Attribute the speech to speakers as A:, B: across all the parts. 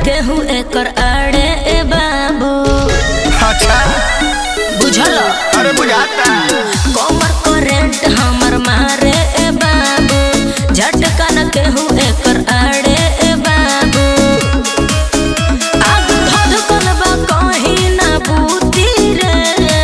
A: केहू एकर आड़े ए बाबू
B: अच्छा
A: बुझल
B: अरे बुझाता
A: कमर करेंट हमर मारे ए बाबू झटका न केहू एकर आड़े ए बाबू आग धधकल बा कहीं ना बूती रे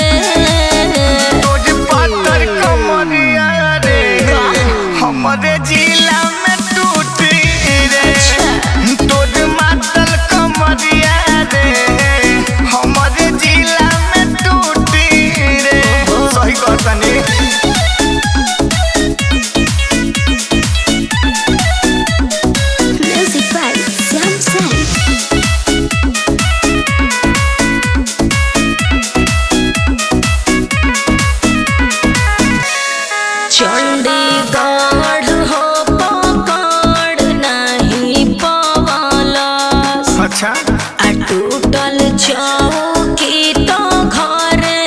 B: तोज पातर कमरिया रे हमरे जिला में टूटी रे तोज मातल कमरिया रे हमरे जिला में टूटी रे सही कहतनी
A: Music by Sam Sam. Chandigarh हो पकड़ नहीं पवलस
B: अच्छा
A: आ टूटल चौकी तो घरे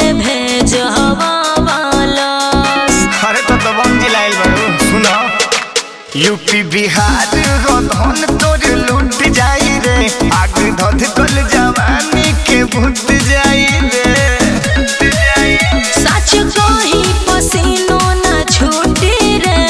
A: भेजवलस
B: अरे तो दबंग जिलाइल बारू सुनो यूपी बिहार हो धन तोर लूट जाई रे आग धध कल जवानी के भूत जाई रे
A: सच कही पसीनो न छूटी रे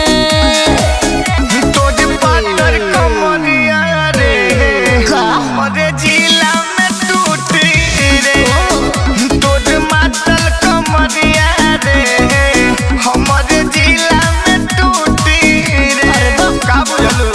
B: तोर पातर कमरिया रे हमरे जिला में टूटी रे तोर मातल कमरिया रे हमरे जिला में टूटी रे का बुझलू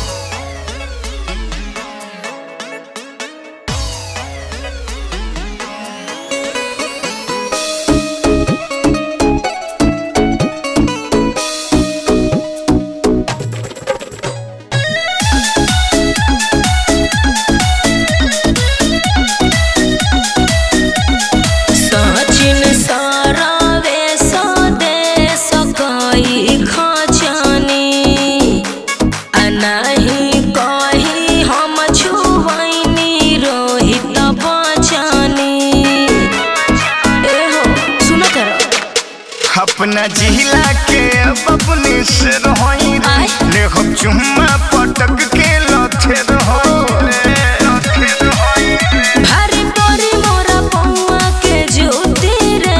A: सचिन सरवे स्वदेश कई खचनी आ नाही कही हम छुवैनी रोहित बचनी एहो सुनो तर
B: अपना जिला के अब अपने से रहोई रे
A: आय।
B: ले हम चुम्मा पटक के लथे रहोई रे लथे रहोई रे।
A: भारी परी मोरा पौआ के ज्योति रे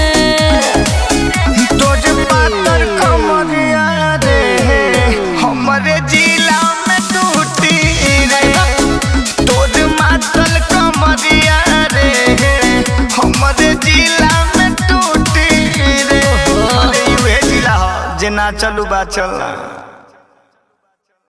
B: तोज पातर कमरिया रे हमरे जिला में टूटी रे तोज मातल कमरिया रे हमरे जिला में टूटी रे अरे यूहे जिला हो जे ना चलू बा चलना